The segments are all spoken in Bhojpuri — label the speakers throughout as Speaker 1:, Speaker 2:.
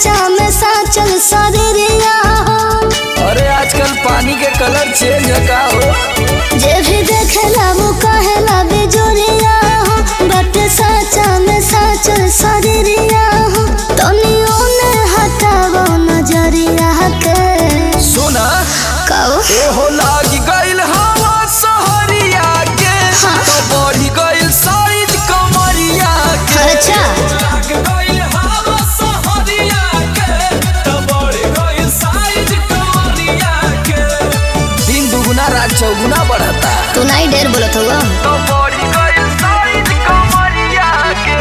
Speaker 1: साचा में साचल शरीरिया हो
Speaker 2: अरे आजकल पानी के कलर चेंज है का हो
Speaker 1: जे भी देखेला वो कहेला बेजोरिया हो बट साचा में साचल शरीरिया हो तनियो ने हटावो नजरिया के
Speaker 2: सुना
Speaker 1: कहो
Speaker 2: ए हो लागी गइल हवा सहरिया के
Speaker 1: हाँ।
Speaker 2: तो बढ़ी गइल साइज कमरिया के
Speaker 1: अच्छा
Speaker 2: लाग गइल हवा सहरिया के तो बढ़ी गइल साइज कमरिया के दिन दुगुना रात चौगुना बढ़ता
Speaker 1: तू नहीं ढेर बोलत होगा
Speaker 2: तो बढ़ी गइल साइज कमरिया के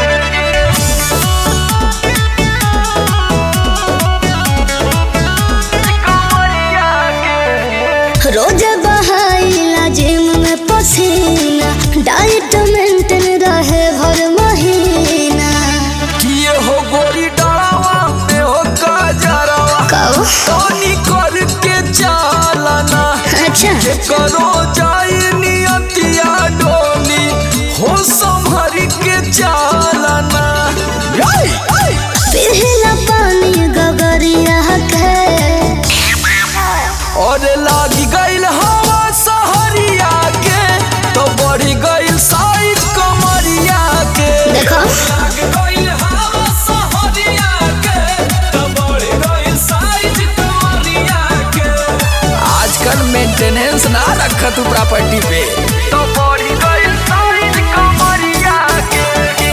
Speaker 1: रोज बहाइला जिम में पसीना डाइट मेंटेन रहे भर महीना
Speaker 2: किए हो गोरी डरावा में हो काजरावा
Speaker 1: कहो
Speaker 2: पानी करके चालना
Speaker 1: अच्छा
Speaker 2: के करो जाई नियतिया डोली हो संभर के चालना
Speaker 1: पिघला पानी गगरिया के
Speaker 2: और लागी गइल हवा सहरिया के तो बढ़ी गइल साइज कमरिया के
Speaker 1: देखो
Speaker 2: लाग गइल हवा सहरिया के तो बढ़ी गइल साइज कमरिया के आजकल मेंटेनेंस ना रखा तू प्रॉपर्टी पे तो बढ़ी गइल साइज कमरिया के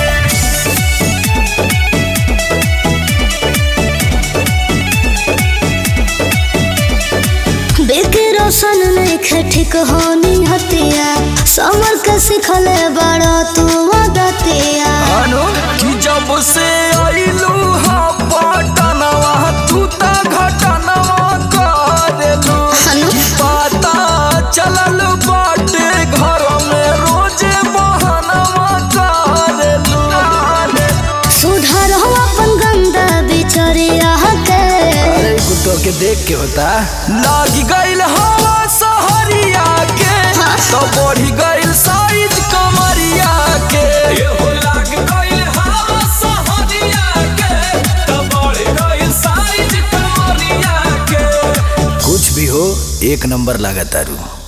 Speaker 1: बेके रोशन नहीं खटिक होनी हतिया समर के सिखले बड़ा तू आदतिया
Speaker 2: अनु कि जब से आइलू हा पटनवा तू त घटनवा करेलू
Speaker 1: अनु
Speaker 2: कि पता चलल बाटे घर में रोजे बहनवा करेलू
Speaker 1: सुधार हो अपन गंदा बिचरिया के
Speaker 2: अरे कुत्तों के देख के होता लागी गइल हवा सहरिया के
Speaker 1: हाँ।
Speaker 2: तो बढ़ी गइल साइज कमरिया के हो लाग गइल हवा सहरिया के तो बढ़ी गइल साइज कमरिया के कुछ भी हो एक नंबर लागत तारू